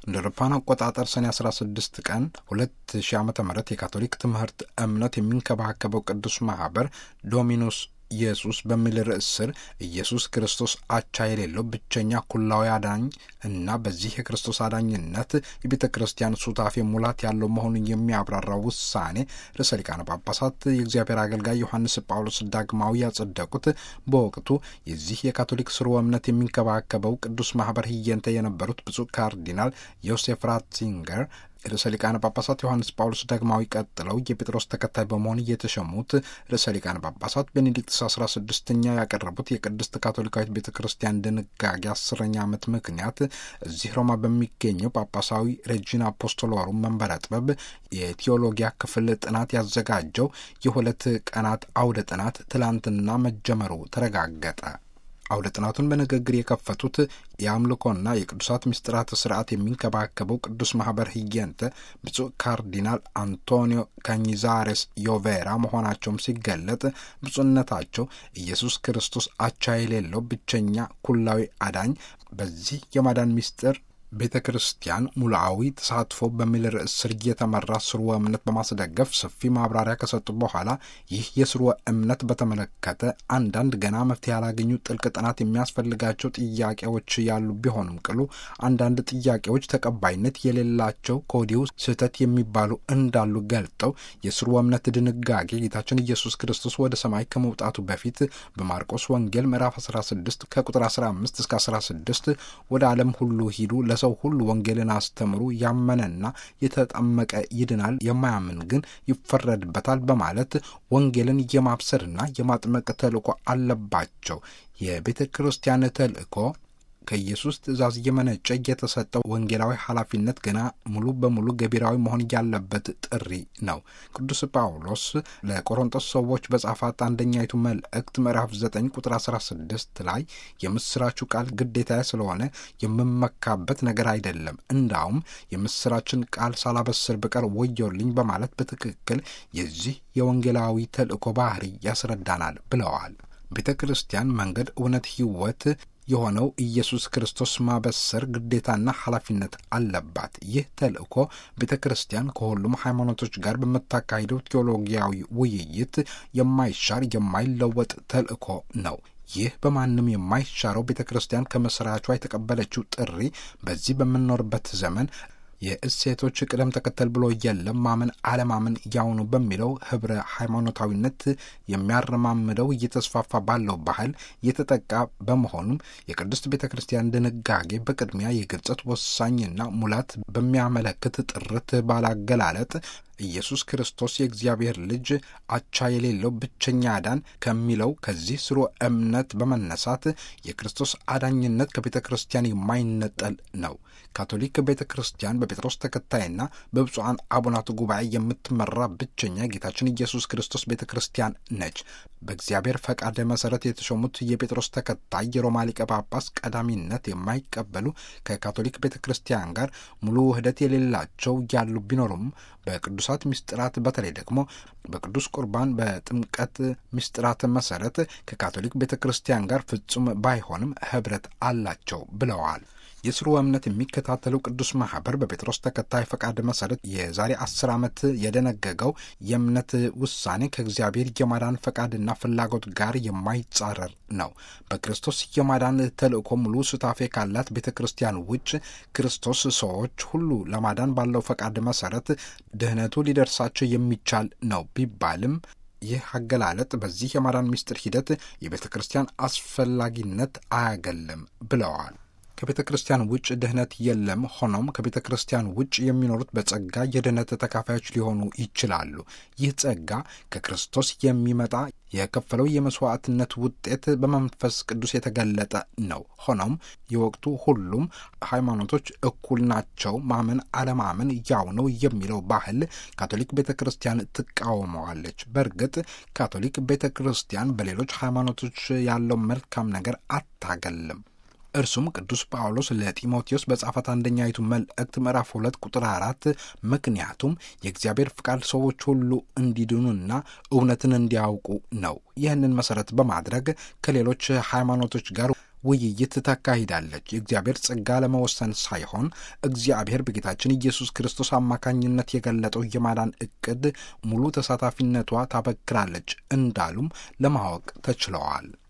እንደ አውሮፓውያን አቆጣጠር ሰኔ 16 ቀን 2000 ዓ ም የካቶሊክ ትምህርት እምነት የሚንከባከበው ቅዱስ ማህበር ዶሚኑስ ኢየሱስ በሚል ርዕስ ስር ኢየሱስ ክርስቶስ አቻ የሌለው ብቸኛ ኩላዊ አዳኝ እና በዚህ የክርስቶስ አዳኝነት የቤተ ክርስቲያን ሱታፌ ሙላት ያለው መሆኑን የሚያብራራው ውሳኔ ርዕሰ ሊቃነ ጳጳሳት የእግዚአብሔር አገልጋይ ዮሐንስ ጳውሎስ ዳግማዊ ያጸደቁት በወቅቱ የዚህ የካቶሊክ ስርወ እምነት የሚንከባከበው ቅዱስ ማህበር ህየንተ የነበሩት ብፁዕ ካርዲናል ዮሴፍ ራትዚንገር ርዕሰ ሊቃነ ጳጳሳት ዮሐንስ ጳውሎስ ዳግማዊ ቀጥለው የጴጥሮስ ተከታይ በመሆን እየተሸሙት ርዕሰ ሊቃነ ጳጳሳት ቤኔዲክትስ አስራ ስድስተኛ ያቀረቡት የቅድስት ካቶሊካዊት ቤተ ክርስቲያን ድንጋጌ አስረኛ ዓመት ምክንያት እዚህ ሮማ በሚገኘው ጳጳሳዊ ሬጂና አፖስቶሎሩም መንበረ ጥበብ የቴዎሎጊያ ክፍል ጥናት ያዘጋጀው የሁለት ቀናት አውደ ጥናት ትላንትና መጀመሩ ተረጋገጠ። አውደ ጥናቱን በንግግር የከፈቱት የአምልኮና የቅዱሳት ምስጢራት ስርዓት የሚንከባከበው ቅዱስ ማህበር ህየንተ ብፁዕ ካርዲናል አንቶኒዮ ካኝዛሬስ ዮቬራ መሆናቸውም ሲገለጥ ብፁዕነታቸው ኢየሱስ ክርስቶስ አቻ የሌለው ብቸኛ ኩላዊ አዳኝ በዚህ የማዳን ምስጢር ቤተ ክርስቲያን ሙሉአዊ ተሳትፎ በሚል ርዕስ ስር እየተመራ ስርወ እምነት በማስደገፍ ሰፊ ማብራሪያ ከሰጡ በኋላ ይህ የስርወ እምነት በተመለከተ አንዳንድ ገና መፍትሄ ያላገኙ ጥልቅ ጥናት የሚያስፈልጋቸው ጥያቄዎች ያሉ ቢሆንም ቅሉ አንዳንድ ጥያቄዎች ተቀባይነት የሌላቸው ከወዲሁ ስህተት የሚባሉ እንዳሉ ገልጠው የስርወ እምነት ድንጋጌ ጌታችን ኢየሱስ ክርስቶስ ወደ ሰማይ ከመውጣቱ በፊት በማርቆስ ወንጌል ምዕራፍ 16 ከቁጥር 15 እስከ 16 ወደ ዓለም ሁሉ ሂዱ ሰው ሁሉ ወንጌልን አስተምሩ፣ ያመነና የተጠመቀ ይድናል፣ የማያምን ግን ይፈረድበታል በማለት ወንጌልን የማብሰርና የማጥመቅ ተልእኮ አለባቸው። የቤተ ክርስቲያን ተልእኮ ከኢየሱስ ትእዛዝ እየመነጨ የተሰጠው ወንጌላዊ ኃላፊነት ገና ሙሉ በሙሉ ገቢራዊ መሆን ያለበት ጥሪ ነው። ቅዱስ ጳውሎስ ለቆሮንቶስ ሰዎች በጻፋት አንደኛይቱ መልእክት ምዕራፍ 9 ቁጥር 16 ላይ የምስራቹ ቃል ግዴታ ስለሆነ የምመካበት ነገር አይደለም፣ እንዳውም የምስራችን ቃል ሳላበስር ብቀር ወዮልኝ በማለት በትክክል የዚህ የወንጌላዊ ተልእኮ ባህሪ ያስረዳናል ብለዋል። ቤተ ክርስቲያን መንገድ፣ እውነት፣ ሕይወት የሆነው ኢየሱስ ክርስቶስ ማበሰር ግዴታና ኃላፊነት አለባት። ይህ ተልእኮ ቤተ ክርስቲያን ከሁሉም ሃይማኖቶች ጋር በምታካሂደው ቴዎሎጊያዊ ውይይት የማይሻር የማይለወጥ ተልእኮ ነው። ይህ በማንም የማይሻረው ቤተ ክርስቲያን ከመስራቿ የተቀበለችው ጥሪ በዚህ በምንኖርበት ዘመን የእሴቶች ቅደም ተከተል ብሎ የለም ማመን አለማመን ያውኑ በሚለው ህብረ ሃይማኖታዊነት የሚያረማምደው እየተስፋፋ ባለው ባህል የተጠቃ በመሆኑም የቅድስት ቤተ ክርስቲያን ድንጋጌ በቅድሚያ የግልጸት ወሳኝና ሙላት በሚያመለክት ጥርት ባላገላለጥ ኢየሱስ ክርስቶስ የእግዚአብሔር ልጅ አቻ የሌለው ብቸኛ አዳን ከሚለው ከዚህ ስርወ እምነት በመነሳት የክርስቶስ አዳኝነት ከቤተ ክርስቲያን የማይነጠል ነው። ካቶሊክ ቤተ ክርስቲያን በጴጥሮስ ተከታይና በብፁዓን አቡናት ጉባኤ የምትመራ ብቸኛ ጌታችን ኢየሱስ ክርስቶስ ቤተ ክርስቲያን ነች። በእግዚአብሔር ፈቃድ መሰረት የተሾሙት የጴጥሮስ ተከታይ የሮማ ሊቀ ጳጳስ ቀዳሚነት የማይቀበሉ ከካቶሊክ ቤተ ክርስቲያን ጋር ሙሉ ውህደት የሌላቸው ያሉ ቢኖሩም በቅዱሳት ምስጢራት በተለይ ደግሞ በቅዱስ ቁርባን በጥምቀት ምስጢራት መሰረት ከካቶሊክ ቤተ ክርስቲያን ጋር ፍጹም ባይሆንም ህብረት አላቸው ብለዋል። የስርወ እምነት የሚከታተለው ቅዱስ ማህበር በጴጥሮስ ተከታይ ፈቃድ መሰረት የዛሬ አስር ዓመት የደነገገው የእምነት ውሳኔ ከእግዚአብሔር የማዳን ፈቃድና ፍላጎት ጋር የማይጻረር ነው። በክርስቶስ የማዳን ተልእኮ ሙሉ ሱታፌ ካላት ቤተ ክርስቲያን ውጭ ክርስቶስ ሰዎች ሁሉ ለማዳን ባለው ፈቃድ መሰረት ድህነቱ ሊደርሳቸው የሚቻል ነው ቢባልም ይህ አገላለጥ በዚህ የማዳን ምስጢር ሂደት የቤተ ክርስቲያን አስፈላጊነት አያገልም ብለዋል። ከቤተ ክርስቲያን ውጭ ድህነት የለም። ሆኖም ከቤተ ክርስቲያን ውጭ የሚኖሩት በጸጋ የድህነት ተካፋዮች ሊሆኑ ይችላሉ። ይህ ጸጋ ከክርስቶስ የሚመጣ የከፈለው የመስዋዕትነት ውጤት በመንፈስ ቅዱስ የተገለጠ ነው። ሆኖም የወቅቱ ሁሉም ሃይማኖቶች እኩል ናቸው፣ ማመን አለማመን ያው ነው የሚለው ባህል ካቶሊክ ቤተ ክርስቲያን ትቃወመዋለች። በእርግጥ ካቶሊክ ቤተ ክርስቲያን በሌሎች ሃይማኖቶች ያለው መልካም ነገር አታገልም። እርሱም ቅዱስ ጳውሎስ ለጢሞቴዎስ በጻፈት አንደኛይቱ መልእክት ምዕራፍ ሁለት ቁጥር አራት ምክንያቱም የእግዚአብሔር ፍቃድ ሰዎች ሁሉ እንዲድኑና እውነትን እንዲያውቁ ነው። ይህንን መሰረት በማድረግ ከሌሎች ሃይማኖቶች ጋር ውይይት ታካሂዳለች። የእግዚአብሔር ጸጋ ለመወሰን ሳይሆን እግዚአብሔር በጌታችን ኢየሱስ ክርስቶስ አማካኝነት የገለጠው የማዳን እቅድ ሙሉ ተሳታፊነቷ ታበክራለች እንዳሉም ለማወቅ ተችለዋል።